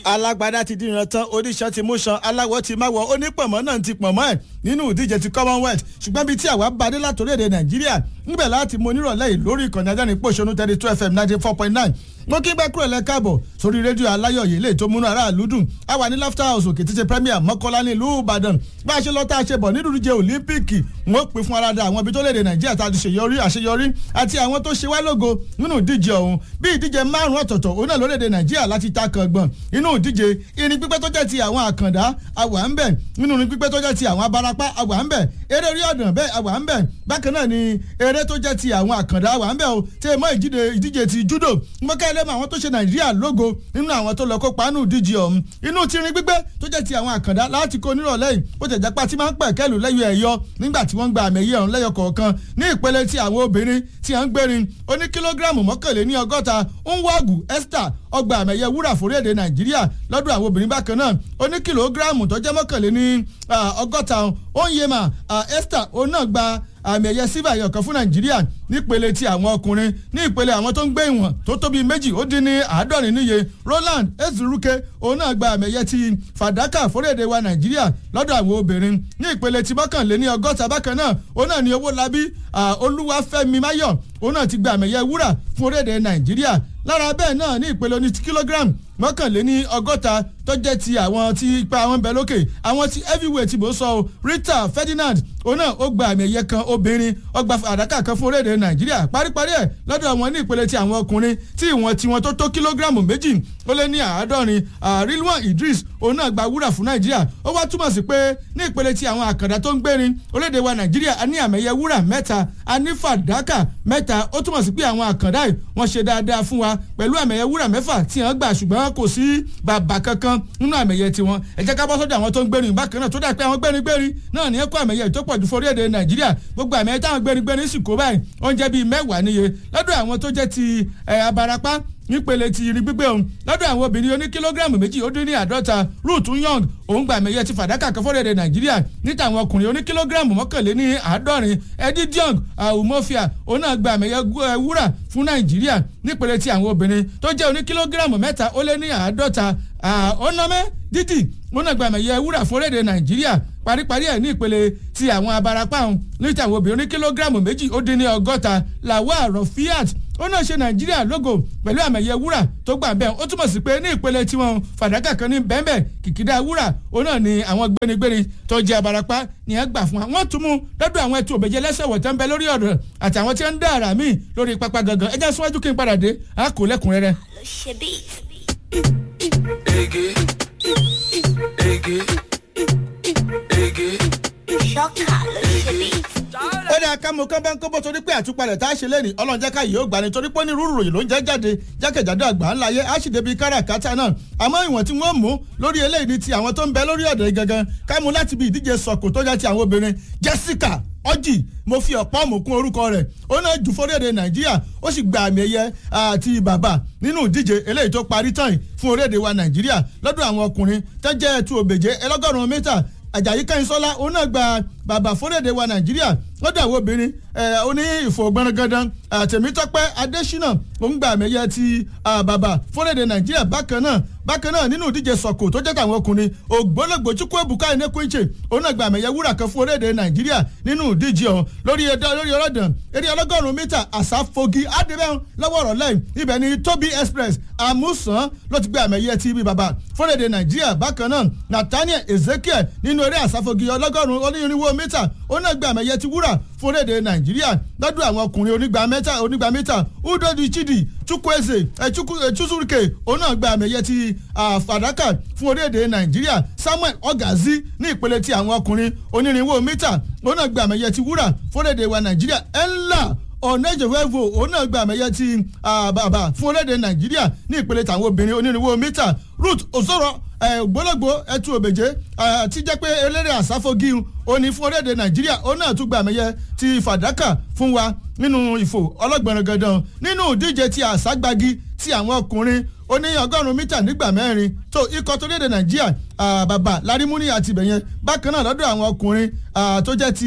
alágbádá ti dìran tán oníṣan ti mú ṣan aláwọ̀ ti máwọ̀ onípọ̀mọ́ náà ti pọ̀mọ́ ẹ̀ nínú ìdíje ti commonwealth ṣùgbọ́n bíi tí àwa bá dé látòlédè nàìjíríà níbẹ̀ láti mọ onírọ̀lẹ́ yìí lórí ìkànnì ajáni pòṣónú thirty two fm ninety four point nine mo kí bẹ́ẹ̀ kúrò lẹ́ káàbọ̀ sórí rédíò aláyọ̀ yìí lè tó múnú aráàlú dùn a wà ní laughter house òkè títí premier mọ́kọ́lá ní ìlú ìbàdàn bá a ṣe lọ tá a ṣe bọ̀ nínú ìdíje olympic wọ́n pè fún aráda àwọn ibi tó léde nàìjíríà tá a ti ṣèyọrí àṣeyọrí àti àwọn tó ṣe wá lógo nínú ìdíje ọ̀hún bí ìdíje márùn ọ̀tọ̀ọ̀tọ̀ òun náà lórílẹ̀‐èdè nàìjíríà láti ta kàngbọ̀n inú ìdíje irin pípẹ́ tó jẹ́ ti àwọn àkàndá àwà ń bẹ̀ nínú irin pípẹ́ tó jẹ́ ti àwọn abarapá àwà ń bẹ̀ eré orí ọ̀dàn bẹ́ẹ̀ àwà ń bẹ̀ bákan náà ni eré tó jẹ́ ti àwọn àkàndá àwà ń bẹ̀ o tẹ́ mọ́ ìdíje ti judo mọ́kẹ́ ẹlẹ́mọ̀ àwọn tó ṣe nàìjíríà lógo nínú àwọn tó lọ kópa nínú ìdíje ọ̀hún inú tirin gbígbẹ́ tó jẹ́ ti àwọn àkàndá láti kó nírọ̀lẹ́ yìí ó tẹ̀ jápá tí máa ń pẹ̀ kẹ́lù lẹ́yọ ẹ̀yọ nígbà tí wọ́n gba àmì ẹ̀yẹ ọ̀hún lẹ́yọ kọ̀ọ̀kan ní ìpele tí àwọn obìnrin tí à ń gbérin ó ní kílógíráàmù mọ́kànléní ọgọ́ta nwagù esther ọgbà àmì ẹ̀yẹ wúrà fórílẹ̀-èdè nàìjíríà lọ́dún àwọn obìnrin bákan náà ó ní kìlógíráàmù tó jẹ́ mọ́kànléní ọgọ́ta onyema esther òun náà gba àmì ẹ̀yẹ sílvà ẹ̀yọ̀kan fún nàìjíríà nípele ti àwọn ọkùnrin ní ìpele àwọn tó ń gbé ìwọ̀n tó tóbi méjì ó dín ní àádọ́rin níye roland ezuruke òun náà gba àmì ẹ̀yẹ ti fàdákà fórílẹ̀-èdè wa nàìjíríà lọ́dọ̀ àwọn obìnrin ní ìpele ti mọ́kànléní ọgọ́ta bákan náà òun náà ní owó labí olúwafẹ́mi máyọ̀ òun náà ti gba àmì ẹ̀yẹ wúrà fún orílẹ̀-èdè nàìjíríà lára bẹ́ẹ̀ náà ní ìpele oní kílógíráàmù mọ́kànléní ọgọ́ta tó jẹ́ ti àwọn tí ipa wọn bẹ lókè àwọn ti heavyweight bó sọ o rita ferdinand òun náà ó gba àmì ẹ̀yẹ kan obìnrin ọgbà àdáká kan fún orílẹ̀-èdè nàìjíríà paríparí ẹ̀ lọ́dọ̀ àwọn ní ìpele ti àwọn ọkùnrin tí ìwọ̀n tiwọn tó tó kílógíráàmù méjì ó lé ní àádọ́rin rilwan idris òun náà gba wúrà fún nàìjíríà ó wá túmọ̀ sí pé ní ìpele ti àwọn àkàndá tó ń gbérin orílẹ̀-èdè wa nàìjíríà a ní àmì ẹ̀yẹ wúrà mẹ́ta a ní fàdákà mẹ́ta ó túmọ̀ sí pé àwọn àkàndá yìí wọ́n ṣe dáadáa fún wa pẹ̀lú àmì ẹ̀yẹ wúrà mẹ́fà tí wọ́n gbà ṣùgbọ́n kò sí bàbà kankan nínú àmì ẹ̀yẹ tiwọn ẹ jẹ́ ká bọ́ sọ́dọ̀ àwọn tó ń gbérin bákan náà tó dà pé àwọn gbérin gbérin náà ní ẹ̀kọ́ àmì ẹ̀yẹ tó pọ̀ ju forí èdè nàìjíríà gbogbo àmì ẹ̀yẹ táwọn gbérin gbérin sì kó báyìí oúnjẹ bíi mẹ́wàá níye lọ́dọ̀ àwọn tó jẹ́ ti abarapá nípele ti irin gbígbé òun lọ́dọ̀ àwọn obìnrin oní kílógíráàmù méjì ó dín ní àádọ́ta ruth young òun gba àmì ẹ̀yẹ ti fàdákà kan fọ́rẹ́dẹ̀ nàìjíríà níta àwọn ọkùnrin oní kílógíráàmù mọ́kànléní àádọ́rin eddie diong umofia òun náà gba àmì ẹ̀yẹ wúrà fún nàìjíríà nípele ti àwọn obìnrin tó jẹ́ oní kílógíráàmù mẹ́ta ó lé ní àádọ́ta ọ̀nàmẹ́ dídì òun náà gba àmì ẹ̀yẹ wúrà fọ́rẹ́dẹ̀ nàìjíríà paríparí ẹ̀ ní ìpele ti àwọn abarapá òun níta àwọn obìnrin oní kílógíráàmù méjì ó dín ní ọgọ́ta lawal rafiat ó náà ṣe nàìjíríà lógo pẹ̀lú àmẹ̀yẹ wúrà tó gbà bẹ́ẹ̀ ó túmọ̀ sí pé ní ìpele tiwọn fàdákà kan ní bẹ́ẹ̀bẹ́ kìkìdá wúrà ó náà ní àwọn gbénigbéni tó jẹ́ abarapá ní ẹ gbà fún wa wọ́n tún mú lọ́dọ̀ àwọn ẹtù òbẹ̀jẹ̀ lẹ́sẹ̀ wọ̀ tẹ́ ń bẹ lórí ọ̀dọ̀ àtàwọn tí ń dá ara míì lórí pápá gangan ẹjẹ́ síwájú kí n padà dé a kò lẹ́kùnrẹ́rẹ́. Ege, ege, ege. Ṣọ́kà ló ṣe bí. ó ní akámu kan bá ń kó bó torí pé àtúpalẹ̀ tá a ṣe lẹ́nu ọlọ́run jẹ́ ká yìí ó gbà ní torí pé ní rúurú ròyìn ló ń jẹ́ jáde jákèjádò àgbà ńlá yẹ á sì débi káràkátà náà àmọ́ ìwọ̀n tí wọ́n mú lórí eléyìí ni ti àwọn tó ń bẹ lórí ọ̀dọ̀ gangan ká mú láti bí ìdíje sọ̀kò tó jẹ́ ti àwọn obìnrin Jessica ọjì mo fi ọ̀pọ̀ mú kún orúkọ rẹ̀ ó náà jù fórílẹ̀-èdè nàìjíríà ó sì gba àmì ẹ̀yẹ àti bàbà nínú ìdíje eléyìí tó parí tán fún orílẹ̀-èdè wa nàìjíríà lọ́dọ̀ àwọn ọkùnrin tẹ́jẹ́ ẹ̀tù òbèjé ẹlọ́gọ́rùn-ún mítà àjàyí kẹ́hìnsọ́lá òun náà gba bàbà fórílẹ̀-èdè wa nàìjíríà lọ́dọ̀ àwọn obìnrin oní ìfowópamọ́gándan tèmítọ́pẹ́ adésínà òun gba àmì ẹ̀yẹ ti bàbà fórílẹ̀-èdè nàìjíríà bákan náà bákan náà nínú ìdíje sọ̀kò tó jẹ́ tàwọn ọkùnrin ògbólógbò chukwuebuka enekwuiche òun náà gba àmì ẹ̀yẹ wúrà kan fún orílẹ̀-èdè nàìjíríà nínú ìdíje ọ̀hún lórí lórí ọlọ́dàn eré ọlọ́gọ́rùn-ún mítà àsáfogi adébẹ́hùn lọ́wọ́ ọ̀rọ̀ lẹ́yìn ibẹ̀ ni tobi express amusan ló ti gba àmì ẹ̀yẹ ti ibi bàbà fórílẹ̀-èdè nàìjíríà bákan náà nathaniel ezekiel nínú eré àsáfogi ọlọ́gọ́rùn-ún onírúurú mítà òun náà gba àmì ẹ̀yẹ ti wúrà fún orílẹ̀-èdè nàìjíríà lọ́dún àwọn ọkùnrin onígbà mẹ́ta onígbà mítà udodi chidi chukwueze chukwuzuruke òun náà gba àmì ẹ̀yẹ ti fàdákà fún orílẹ̀-èdè nàìjíríà samuel ogazi ní ìpele ti àwọn ọkùnrin onírìnwó mítà òun náà gba àmì ẹ̀yẹ ti wúrà fún orílẹ̀-èdè wa nàìjíríà ńlá ọ̀nẹ́jẹ̀wẹ́vò òun náà gba àmì ẹ̀yẹ ti bàbà fún orílẹ̀-èdè nàìjíríà ní ìpele tàwọn obìnrin onírìnwó mítà ruth osoro ògbólógbò ẹtù òbèjé ti jẹ́ pé eléré àsáfogi òní fún orílẹ̀-èdè nàìjíríà òun náà tún gba àmì ẹ̀yẹ ti fàdákà fún wa nínú ìfò ọlọ́gbọ̀nrán gandan nínú ìdíje ti àságbági ti àwọn ọkùnrin ó ní ọgọ́rùn-ún mítà nígbà mẹ́rin tó ikọ̀ tó léde nàìjíríà bàbá larimuni àti ibẹ̀yẹn bákan náà lọ́dọ̀ àwọn ọkùnrin tó jẹ́ ti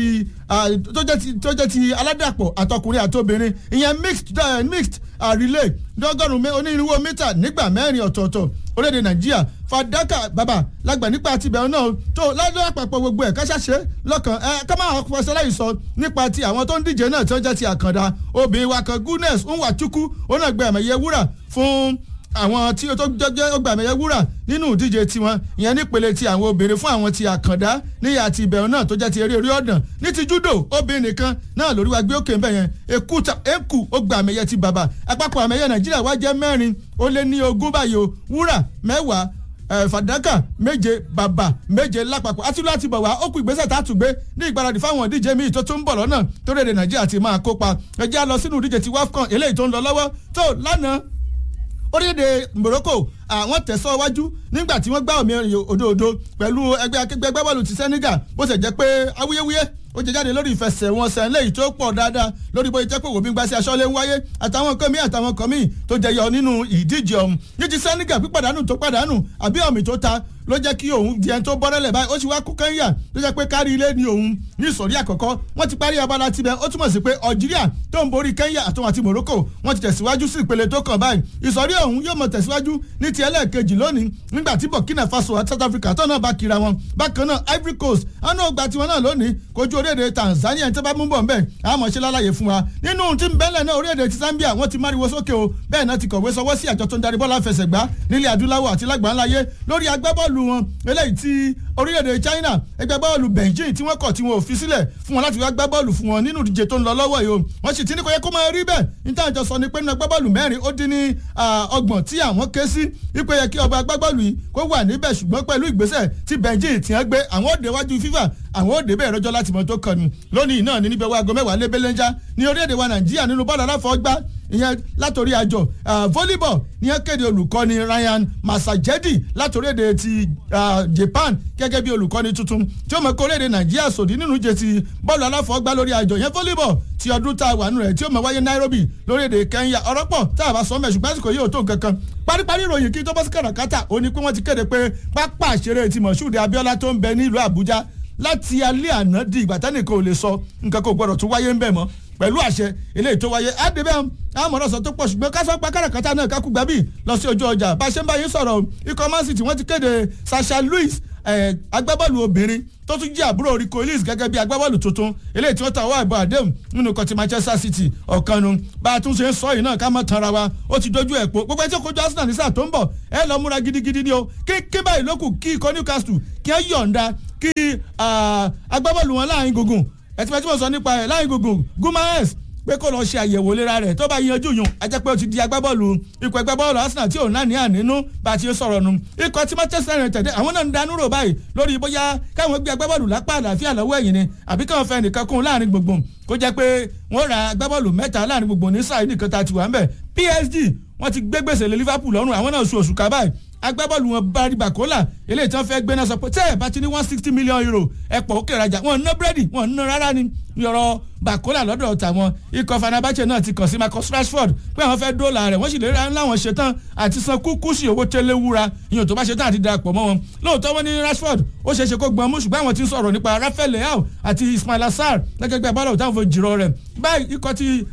ah, tó jẹ́ ti- tó jẹ́ ti aládàpọ̀ àtọkùnrin àtobìnrin ìyẹn mixed eh, mixed ah, relay dọ́gọ́rùn-ún onírúurú mítà nígbà mẹ́rin ọ̀tọ̀ọ̀tọ̀ orílẹ̀-èdè nàìjíríà fàdákà bàbà lágbà nípa tibẹ̀ náà tó ládùn àpapọ̀ gbogbo ẹ̀ káṣáṣe lọ́kàn ẹ ká máa fọṣẹ láì sọ nípa ti àwọn tó ń díje náà tí wọ́n jẹ́ ti àkàndá obìnrin wa kan goodness nwachukwu ó náà gbẹ ẹ̀mẹ̀yẹ wúrà fún àwọn tí ó tó jẹ́ ọgbà ẹ̀mẹ̀yẹ wúrà nínú ìdíje tiwọn ìyẹn nípele ti àwọn obìnrin fún àwọn ti àkàndá níyà ti ìbẹ̀rù náà tó jẹ́ ti eré orí ọ̀dàn ní ti judo obìnrin nìkan náà lórí wa gbé òkè ńbẹ yẹn èkúta èkú ó gba àmẹ̀yẹ ti bàbà àpapọ̀ àmẹ̀yẹ nàìjíríà wá jẹ́ mẹ́rin ó lé ní ogún báyìí o wúrà mẹ́wàá ẹ, fàdákà méje bàbà méje lápapọ̀ àti láti bọ̀ wá ó kú ìgbésẹ̀ tá a tún gbé ní ìgbáradì fáwọn ìdíje míì tó tún ń bọ̀ lọ́nà tó rèé de nàìjíríà ti máa kópa ẹ jẹ́ á lọ sínú ìdíje ti wafcon eléyìí tó ń lọ lọ́wọ́ tó lánàá orílẹ̀-èdè Morocco àwọn tẹ̀síwájú nígbà tí wọ́n gbá omi òdòdó pẹ̀lú ẹgbẹ́ akẹgbẹ́ agbábọ́ọ̀lù ti Senegal bó ṣe jẹ́ pé awuyewuye ó jẹ jáde lórí ìfẹsẹ̀wọnsẹ̀ lẹ́yìn tó pọ̀ dáadáa lórí bóyá jẹ́ pé òwò gbígbá sí aṣọ́lé ń wáyé àtàwọn nǹkan míì àtàwọn nǹkan míì tó jẹyọ nínú ìdíje ọ̀hún ní ti Senegal pípàdánù tó pàdánù àbí ọ̀mì tó ta ló jẹ́ kí òun di ẹni tó bọ́rẹ́lẹ̀ báyìí ó sì wá kú kẹ́ńyà ló jẹ́ pé kárí ilé ni òun ní ìsọ̀rí àkọ́kọ́ wọ́n ti parí abala tibẹ̀ ó túmọ̀ sí pé Algeria tó ń borí Kenya àtọ́wọn àti Morocco wọ́n ti tẹ̀síwájú sí ìpele tó kàn báyìí ìsọ̀rí ọ̀hún yóò mọ̀ tẹ̀síwájú ní ti ẹlẹ́ẹ̀kejì lónìí nígbà tí Burkina Faso àti South Africa tó náà bá kira wọn bákan náà Ivory Coast àná ògbà tiwọn náà lónìí kojú orílẹ̀-èdè Tanzania ẹni tó bá mú bọ̀ nbẹ̀ àmọ́ ṣe lálàyé fún wa nínú tí ń bẹ́lẹ̀ náà orílẹ̀-èdè ti Zambia wọ́n ti máriwo sókè o bẹ́ẹ̀ náà ti kọ̀wé sọwọ́ sí àjọ tó ń darí bọ́ọ̀lù àfẹsẹ̀gbá nílẹ̀ adúláwọ̀ àti lágbàáńláyé lórí agbábọ́ọ̀lù wọn eléyìí tí orílẹ̀-èdè China ẹgbẹ́ bọ́ọ̀lù Beijing tí wọ́n kọ̀ tí wọn ò fi sílẹ̀ fún wọn láti wá gbá bọ́ọ̀lù fún wọn nínú ìdíje tó ń lọ lọ́wọ́ yìí o wọ́n sì ti ní kò yẹ kó máa rí bẹ́ẹ̀ níta àjọ sọ ni pé nínú agbábọ́ọ̀lù mẹ́rin ó dín ní ọgbọ̀n tí àwọn ké sí wípé yẹ kí ọba agbábọ́ọ̀lù yìí kó wà níbẹ̀ ṣùgbọ́n pẹ̀lú ìgbésẹ̀ tí Beijing ti hàn gbé àwọn òde wájú FIFA àwọn òde bẹ́ẹ̀ rọjọ́ láti mọ tó kànú lónìí náà ní níbẹ̀ wá aago mẹ́wàá lébélẹ́njá ní orílẹ̀-èdè wa Nàìjíríà nínú bọ́ọ̀lù aláfọwọ́gbá ìyẹn látòrí àjọ volleyball ní ẹ kéde olùkọ́ni Ryan Masajedi látòrí èdè ti Japan gẹ́gẹ́ bí olùkọ́ni tuntun tí ó mọ̀ kó orílẹ̀-èdè Nàìjíríà sòdí nínú ìje ti bọ́ọ̀lù aláfọwọ́gbá lórí àjọ yẹn volleyball ti ọdún tá a wà nù rẹ̀ tí ó mọ̀ wáyé Nairobi lórílẹ̀-èdè Kenya ọ̀rọ̀ pọ̀ tá a bá sọ mẹ́ ṣùgbọ́n àsìkò yìí ò tó nǹkan kan paríparí ìròyìn kí tó bọ́ sí kàràkátà ó ní pé wọ́n ti kéde pé pápá àṣeré ti Moshood Abiola tó ń bẹ ní ìlú Àbújá láti alẹ́ àná di ìgbà tánìkan ò lè sọ nǹkan kò gbọdọ̀ tún wáyé ń bẹ̀ mọ́ pẹ̀lú àṣẹ eléyìí tó wáyé àdébẹ́ àmọ̀ràn sọ tó pọ̀ ṣùgbọ́n kásán pa káràkátà náà kákú gbàbí lọ sí ojú ọjà bá a ṣe ń bá yín sọ̀rọ̀ ikọ̀ Man City wọ́n ti kéde Sasha Louis agbábọ́ọ̀lù obìnrin tó tún jẹ́ àbúrò Rico Lewis gẹ́gẹ́ bí agbábọ́ọ̀lù tuntun eléyìí tí wọ́n ta ọwọ́ àìbọ̀ àdéhùn nínú kan ti Manchester City ọ̀kanu bá a tún ṣe ń sọ yìí náà ká má tanra wa ó ti dojú ẹ̀ pọ̀ gbogbo ẹ̀ tí ó kojú Arsenal ní sáà tó ń bọ̀ ẹ lọ múra gidigidi ni o kí kí báyìí lókù kí ikọ̀ Newcastle kí ẹ yọ̀ǹda kí agbábọ́ọ̀lù wọn láàrin gùngùn ẹtìmẹ́tì mọ̀ sọ nípa ẹ̀ láàrin gùngùn Gumares pé kó lọ ṣe àyẹ̀wò ìlera rẹ̀ tó bá yanjú yùn a jẹ́ pé ó ti di agbábọ́ọ̀lù ikọ̀ agbábọ́ọ̀lù Arsenal tí ò náà ní ànínú bá a ti sọ̀rọ̀ nu ikọ̀ tí Manchester United àwọn náà ń danú rò báyìí lórí bóyá káwọn gbé agbábọ́ọ̀lù lápá àlàáfíà lọ́wọ́ ẹ̀yìn ni àbí káwọn fẹ́ nìkan kún láàrin gbogbo kó jẹ́ pé wọ́n ra agbábọ́ọ̀lù mẹ́ta láàrin gbogbo ní sáà nìkan tá a ti wà ń bẹ̀ PSG wọ́n ti gbé gbèsè lé Liverpool lọ́rùn àwọn náà sun oṣù kábàáyì agbábọ́ọ̀lù wọn bari bakola eléyìí tí wọ́n fẹ́ gbé náà sọ pé tẹ́ ẹ̀ bá ti ní one sixty million euro ẹ̀pọ̀ òkè rajà wọn ná búrẹ́dì wọn ná rárá ni yọrọ bakola lọ́dọ̀ tàwọn ikọ̀ fanabache náà ti kàn sí Marcus Rashford pé àwọn fẹ́ dóòlà rẹ̀ wọ́n sì lè ra láwọn ṣetán àti san kúkú sí owó tẹ́lẹ̀ wúra ìyẹn tó bá ṣetán àti darapọ̀ mọ́ wọn lóòótọ́ wọn ní Rashford ó ṣeéṣe kó gbọ́n mú ṣùgbọ́n àwọn ti ń sọ̀rọ̀ nípa Rafael Leao àti Ismail Assar gẹ́gẹ́ bí abọ́lá òtáwọn fún jìrọ̀ rẹ̀ báyìí ikọ̀ ti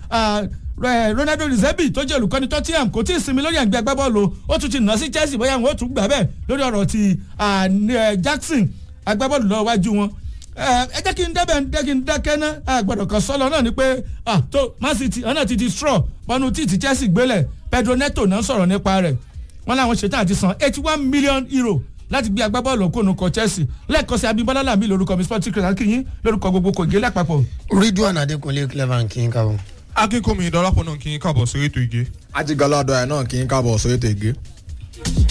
Ronaldo Rizebi tó jẹ́ olùkọ́ni Tottenham kò tí ì sinmi lórí àgbẹ̀ agbábọ́ọ̀lù ó tún ti nà sí Chelsea bóyá wọn ó tún gbà bẹ́ẹ̀ lórí ọ̀rọ̀ ti Jackson agbábọ́ọ̀lù lọ́wọ́ wájú wọn ẹ jẹ́ kí n dẹ́bẹ̀ ẹ kí n dákẹ́ ná àgbọ̀dọ̀ kan sọ́lọ náà ni pé tó Man City ọ̀nà ti di straw bọ́nu tí ti Chelsea gbélẹ̀ Pedro Neto náà sọ̀rọ̀ nípa rẹ̀ wọ́n láwọn ṣetán àti san eighty one million euro láti gbé agbábọ́ọ̀lù òkúnnù kọ Chelsea lẹ́ẹ̀kan sí Abímbọ́lá làmì lórúkọ mi sporting critic kìyìn lórúkọ gbogbo kò gé lápapọ̀. Ridwan Adekunle Clever kí n kábọ̀. akínkùnmí ìdọ́lápọ̀ náà kí n kábọ̀ sórí ètò ìgé. ajigalado ẹ̀ náà kì í kábọ̀ sórí ètò ìgé.